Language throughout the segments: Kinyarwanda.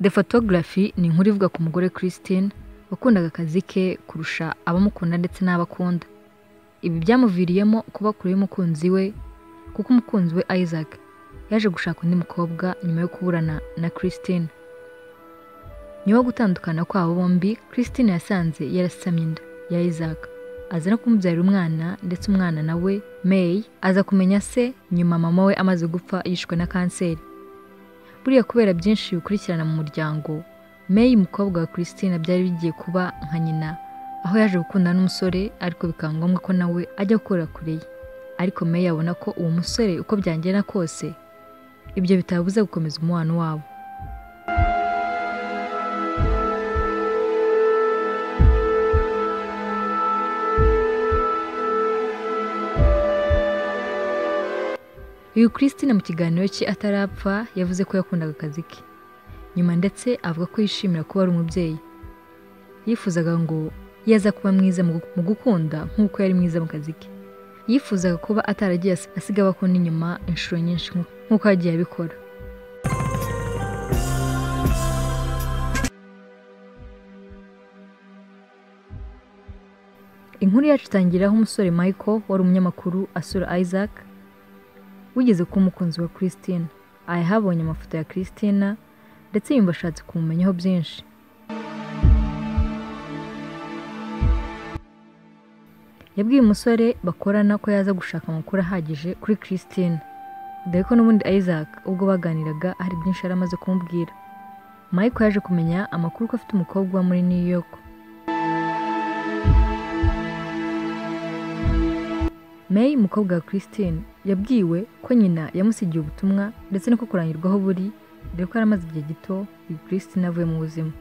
The Photography ni inkuru ivuga ku mugore Christine wakundaga akazi ke kurusha abamukunda ndetse n'abo akunda ibi byamuviriyemo kuba kure y'umukunzi we kuko umukunzi we Isaac yaje gushaka undi mukobwa nyuma yo kuburana na Christine nyuma yo gutandukana kwabo bombi Christine yasanze yarasamye inda ya Isaac aza no kumubyara umwana ndetse umwana nawe May aza kumenya se nyuma mama we amaze gupfa yishwe na kanseri buriya kubera byinshi bikurikirana mu muryango May umukobwa wa Christine byari bigiye kuba nka nyina aho yaje gukundana n'umusore ariko bikaba ngombwa ko nawe ajya gukorera kure ye ariko May abona ko uwo musore uko byangenda kose ibyo bitabuze gukomeza umubano wabo uyu Christine mu kiganiro cye atarapfa yavuze ko yakundaga akazi ke nyuma ndetse avuga ko yishimira kuba ari umubyeyi yifuzaga ngo yaza kuba mwiza mu gu- mu gukunda nk'uko yari mwiza mu kazi ke yifuzaga kuba ataragiye as- asiga abakunda inyuma inshuro nyinshi nk'u- nk'uko yagiye abikora inkuru yacu itangira aho umusore Michael wari umunyamakuru asura Isaac wigeze kuba umukunzi wa Christine ahabonye amafoto ya Christina ndetse yumva ashatse kumumenyaho byinshi yabwiye umusore bakorana ko yaza gushaka amakuru ahagije kuri Christine dore ko n'ubundi Isaac ubwo baganiraga hari byinshi yari amaze kumubwira Michael yaje kumenya amakuru ko afite umukobwa uba muri New York May umukobwa wa Christine yabwiwe ko nyina yamusigiye ubutumwa ndetse no kukurangirwa aho buri dore ko yaramaze igihe gito uyu Christine avuye mu buzima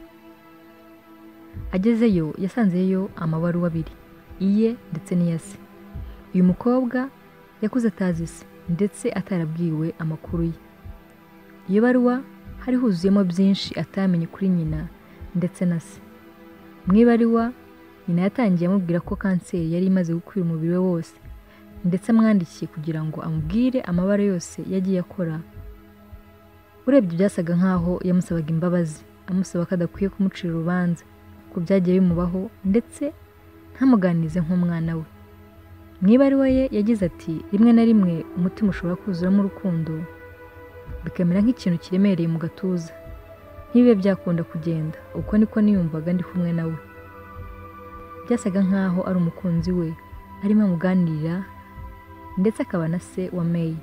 agezeyo yasanzeyo amabaruwa abiri iye ndetse n'iya se uyu mukobwa yakuze atazi se ndetse atarabwiwe amakuru ye iyo baruwa hari huzuyemo byinshi atamenye kuri nyina ndetse na se mu ibaruwa nyina yatangiye amubwira ko kanseri yari imaze gukwira umubiri we wose ndetse amwandikiye kugira ngo amubwire amabara yose yagiye akora urebye byasaga nk'aho yamusabaga imbabazi amusaba ko adakwiye kumucira urubanza ku byagiye bimubaho ndetse ntamuganize nk'umwana we mu ibaruwa ye yagize ati rimwe na rimwe umutima ushobora kuzuramo urukundo bikamera nk'ikintu kiremereye mu gatuza ntibibe byakunda kugenda uko niko niyumvaga ndi kumwe nawe byasaga nk'aho ari umukunzi we arimo amuganirira ndetse akaba na se wa May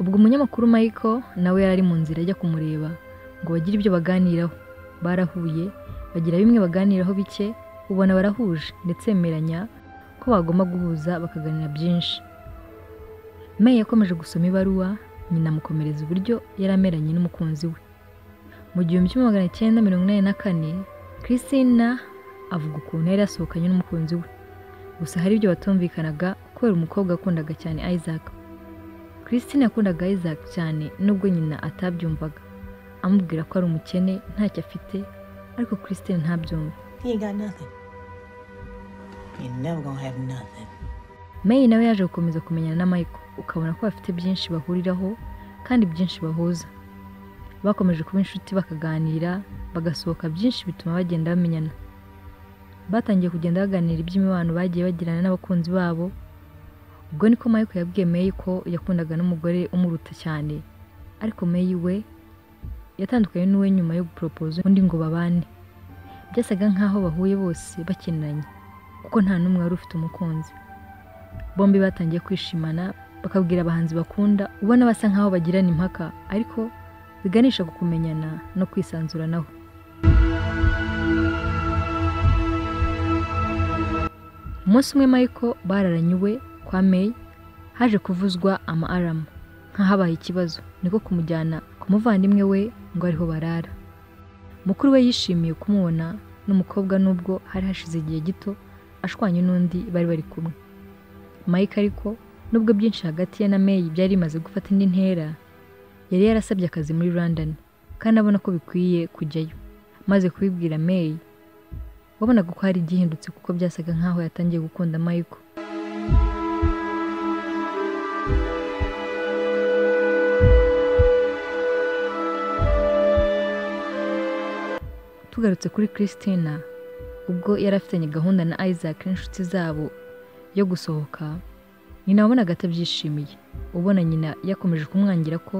ubwo umunyamakuru Michael nawe yari ari mu nzira ajya kumureba ngo bagire ibyo baganiraho barahuye bagira bimwe baganiraho bike ubona barahuje ndetse bemeranya ko bagomba guhuza bakaganira byinshi May yakomeje gusoma ibaruwa nyina amukomereza uburyo yari ameranye n'umukunzi we mu gihumbi kimwe magana cyenda mirongo inani na kane Christina avuga ukuntu yari yasohokanye n'umukunzi we gusa hari ibyo batumvikanaga kubera umukobwa wakundaga cyane Isaac Christine yakundaga Isaac cyane nubwo nyina atabyumvaga amubwira ko ari umukene ntacyo afite ariko Christine ntabyumva You ain't got nothing. You never gonna have nothing. May nawe yaje gukomeza kumenyana na Michael ukabona ko bafite byinshi bahuriraho kandi byinshi bahuza bakomeje kuba inshuti bakaganira bagasohoka byinshi bituma bagenda bamenyana batangiye kugenda baganira iby'imibano bagiye bagirana n'abakunzi babo ubwo niko Michael yabwiye May ko yakundaga n'umugore umuruta cyane ariko May we yatandukanye n'uwe nyuma yo guporopoza undi ngo babane byasaga nk'aho bahuye bose bakinanye kuko nta n'umwe wari ufite umukunzi bombi batangiye kwishimana bakabwira abahanzi bakunda ubona basa nkaho bagirana impaka ariko biganisha ku kumenyana no kwisanzuranaho umunsi umwe Michael bararanye iwe kwa May haje kuvuzwa ama alarm nk'ahabaye ikibazo niko kumujyana ku muvandimwe we ngo ariho barara mukuru we yishimiye kumubona n'umukobwa nubwo hari hashize igihe gito ashwanye n'undi bari bari kumwe Mike ariko nubwo byinshi hagati ye na May byari bimaze gufata indi ntera yari yarasabye akazi muri London kandi abona ko bikwiye kujyayo maze kubibwira May wabonaga ko hari igihindutse kuko byasaga nkaho yatangiye gukunda Michael tugarutse kuri christina ubwo yari afitanye gahunda na isaac n'inshuti zabo yo gusohoka nyina wabonaga atabyishimiye ubona nyina yakomeje kumwangira ko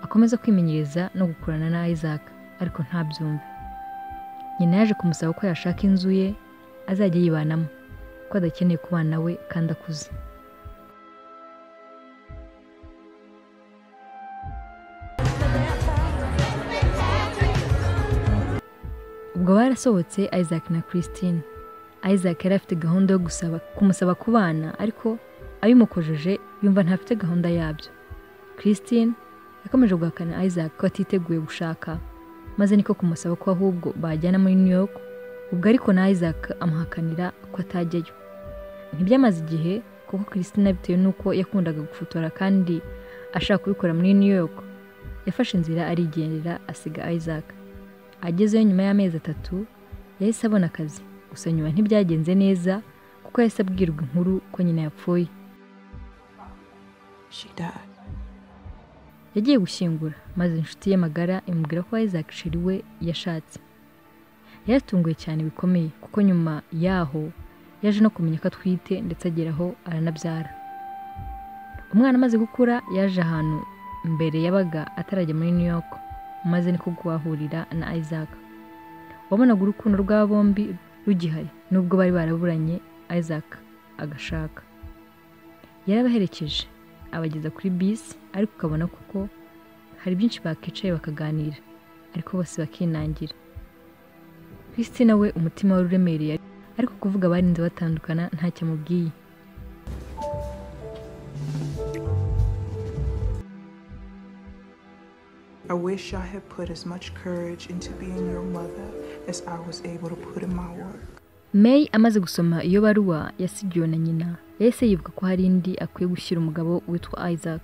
akomeza kwimenyereza no gukurana na isaac ariko ntabyumve nyina yaje kumusaba ko yashaka inzu ye azajya yibanamo ko adakeneye kubana we kandi akuze ubwo barasohotse isaac na christine isaac yari afite gahunda yo gusaba kumusaba kubana ariko abimukojeje yumva ntafite gahunda yabyo christine yakomeje guhakana isaac ko atiteguye gushaka maze niko kumusaba ko ahubwo bajyana muri new york ubwo ariko na isaac amuhakanira ko atajyayo ntibyamaze igihe kuko christine bitewe n'uko yakundaga gufotora kandi ashaka kubikora muri new york yafashe inzira arigendera asiga isaac agezeyo nyuma y'amezi atatu yahise abona akazi gusa nyuma ntibyagenze neza kuko yahise abwirwa inkuru ko nyina yapfuye She died. yagiye gushyingura maze inshuti ye magara imubwira ko isaac sheri we yashatse yaratunguye cyane bikomeye kuko nyuma yaho yaje no kumenya ko atwite ndetse ageraho aranabyara umwana amaze gukura yaje ahantu mbere yabaga atarajya muri new york maze niko kuhahurira na isaac wabonaga urukundo rwa bombi rugihari nubwo bari baraburanye isaac agashaka yarabaherekeje abageza kuri bisi ariko ukabona kuko hari byinshi bakicaye bakaganira ariko bose bakinangira Christina we umutima wari uremereye ariko kuvuga barinze batandukana ntacyo amubwiye I wish I had put as much courage into being your mother as I was able to put in my work. May amaze gusoma iyo baruwa yasigiwe na nyina yahise yibuka ko hari indi akwiye gushyira umugabo witwa Isaac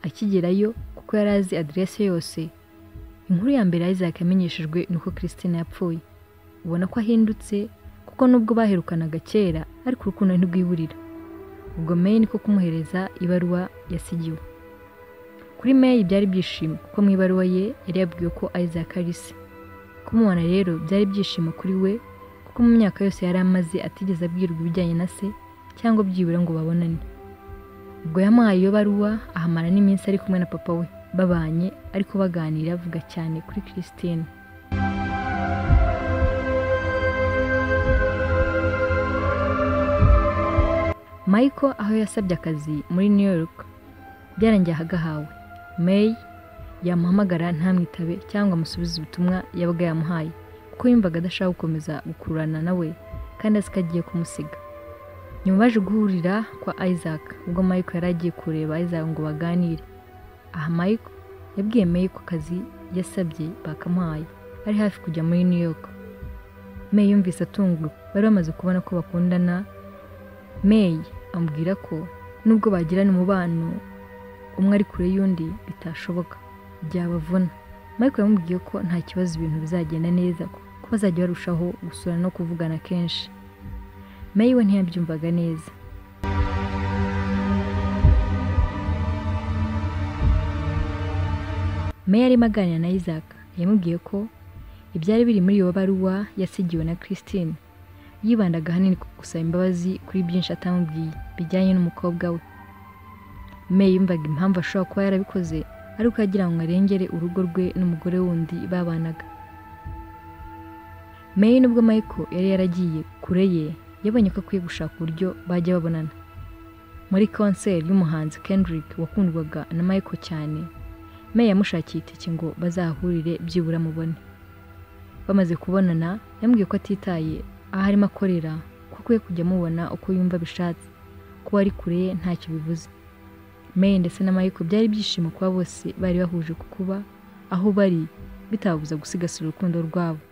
akigerayo kuko yari azi aderese yose inkuru ya mbere Isaac yamenyeshejwe ni uko Christine yapfuye ubona ko ahindutse kuko nubwo baherukanaga kera ariko urukundo ntirwiburira ubwo May niko kumuhereza ibaruwa yasigiwe kuri May byari ibyishimo kuko mu ibaruwa ye yari yabwiwe ko Isaac ari se kumubona rero byari ibyishimo kuri we kuko mu myaka yose yari amaze atigeze abwirwa ibijyanye na se cyangwa byibura ngo babonane ubwo yamuhaye iyo baruwa ahamara n'iminsi ari kumwe na papa we babanye ariko baganira avuga cyane kuri Christine Michael aho yasabye akazi muri New York byarangiye ahagahawe May yamuhamagara ntamwitabe cyangwa amusubize ubutumwa yabaga yamuhaye kuko yumvaga adashaka gukomeza gukururana nawe kandi azi ko agiye kumusiga nyuma baje guhurira kwa Isaac ubwo Michael yari agiye kureba Isaac ngo baganire aha Michael yabwiye May ko akazi yasabye bakamuhaye ari hafi kujya muri New York May yumvise atunguwe bari bamaze kubona ko bakundana May amubwira ko nubwo bagirana umubano umwe ari kure y'undi bitashoboka byabavuna Michael yamubwiye ko nta kibazo ibintu bizagenda neza ko bazajya barushaho gusura no kuvugana kenshi May we ntiyabyumvaga neza May arimo aganira na Isaac yamubwiye ko ibyari biri muri iyo baruwa yasigiwe na Christine yibandaga ahanini ku gusaba imbabazi kuri byinshi atamubwiye bijyanye n'umukobwa we May yumvaga impamvu ashobora kuba yarabikoze ariko yagira ngo arengere urugo rwe n'umugore wundi babanaga May nubwo Michael yari yaragiye kure ye yabonye ko akwiye gushaka uburyo bajya babonana muri konseri y'umuhanzi Kendrick wakundwaga na Michael cyane May yamushakiye itike ngo bazahurire byibura mubone bamaze kubonana yambwiye ko atitaye aho arimo akorera ko akwiye kujya amubona uko yumva bishatse kuba ari kure ye ntacyo bivuze May ndetse na Michael byari ibyishimo kuba bose bari bahuje ku kuba aho bari bitababuza gusigasira urukundo rwabo